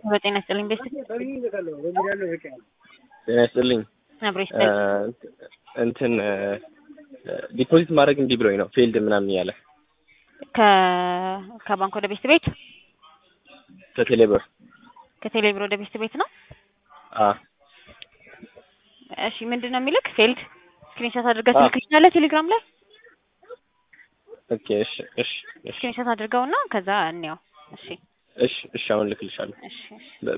በጤና ይስጥልኝ ቤስት ጤና ይስጥልኝ። አብሮ ይስጥልኝ። እንትን ዲፖዚት ማድረግ እንዲህ ብሎኝ ነው ፌልድ ምናምን እያለ ከ ከባንክ ወደ ቤስት ቤት ከቴሌብር ከቴሌብር ወደ ቤስት ቤት ነው። አ እሺ ምንድን ነው የሚልክ? ፌልድ ስክሪንሾት አድርገህ አዎ። ትልክልኛለህ ቴሌግራም ላይ ኦኬ እሺ እሺ እሺ ስክሪንሾት አድርገውና ከዛ እንየው። እሺ እሺ እሺ አሁን ልክልሻለሁ። እሺ እሺ